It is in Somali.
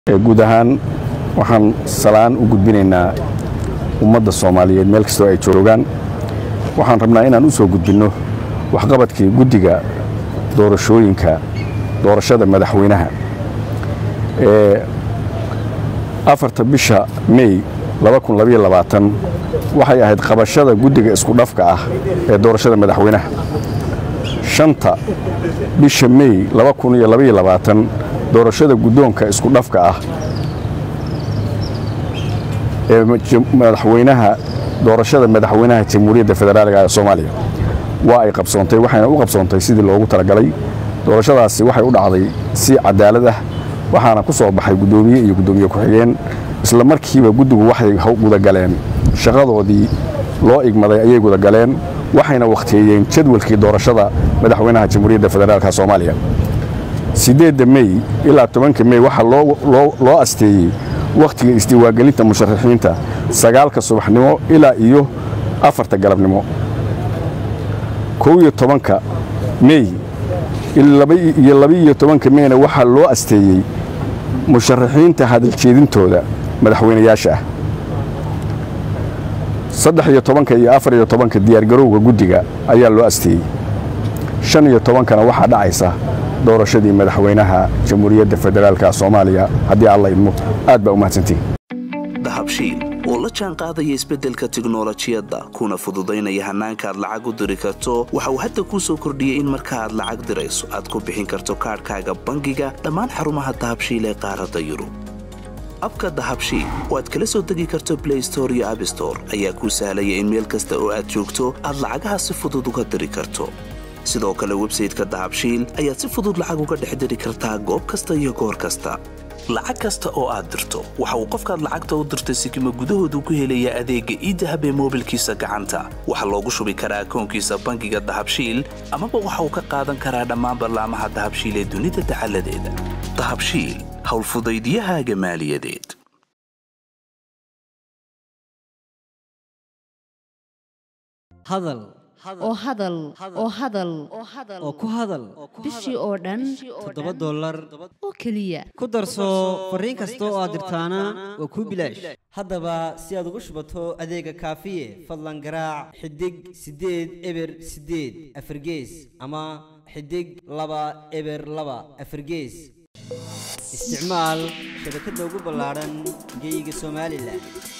guud ahaan waxaan salaan u gudbinaynaa ummadda soomaaliyeed meel kastoo ay joogaan waxaan rabnaa inaan u soo gudbinno waxqabadkii guddiga doorashooyinka doorashada madaxweynaha ee afarta bisha mey waxay ahayd qabashada guddiga isku dhafka ah ee doorashada madaxweynaha shanta bisha mey doorashada guddoonka isku dhafka ah ee madaxweynaha doorashada madaxweynaha jamhuuriyadda federaaliga ee soomaaliya waa ay qabsoontay waxayna u qabsoontay sidii loogu talagalay doorashadaasi waxay u dhacday si cadaalad ah waxaana ku soo baxay guddoomiye iyo guddoomiye ku-xigeen isla markiiba guddigu waxay gudagaleen shaqadoodii loo igmaday ayay gudagaleen waxayna wakhtiyeeyeen jadwalkii doorashada madaxweynaha jamhuuriyadda federaalka soomaaliya siddeedda mey ilaa tobanka mey waxaa loo asteeyey wakhtiga isdiiwaangelinta musharaxiinta sagaalka subaxnimo ilaa iyo afarta galabnimo kow iyo tobanka mey iyo labaiyo tobanka meyna waxaa loo asteeyey musharaxiinta hadaljeedintooda madaxweynayaasha ah saddex iyo tobanka iyo afar iyo tobanka diyaargarowga guddiga ayaa loo asteeyey shan iyo tobankana waxaa dhacaysa doorashadii madaxweynaha jamhuuriyadda federaalka soomaaliya haddii alla idmo aad baa u mahadsantihin dahabshiil oo la jaan qaadaya isbeddelka tiknolojiyadda kuna fududaynaya hannaanka aad lacag u diri karto waxa uu hadda kuu soo kordhiyey in marka aad lacag dirayso aad ku bixin karto kaadhkaaga bangiga dhammaan xarumaha dahabshiil ee qaaradda yurub abka dahabshiil oo aad kala soo degi karto blay store iyo abstore ayaa kuu sahlaya in meel kasta oo aad joogto aad lacagaha si fudud uga diri karto sidoo kale websayteka dahabshiil ayaad si fudud lacag uga dhex diri kartaa goob kasta iyo goor kasta lacag kasta oo aad dirto waxa uu qofkaad lacagta u dirtay sikima gudahoodu ku helayaa adeegga iidahab ee moobilkiisa gacanta waxaa loogu shubi karaa akoonkiisa bangiga dahabshiil amaba waxa uu ka qaadan karaa dhammaan ballaamaha dahabshiil ee dunida dacaladeeda dahabshiil howlfudaydyahaaga maaliyadeed hadal oo hadal oo hadal oo ku hadal bishii oo dhan toddoba dollar oo keliya ku darso fariin kasta oo aad dirtaana waa kuu bilaash haddaba si aad ugu shubato adeega kaafiye fadlan garaac xidig siddeed eber siddeed afargees ama xidig laba eber laba afargees isticmaal shabakadda ugu ballaadhan geyga somalilan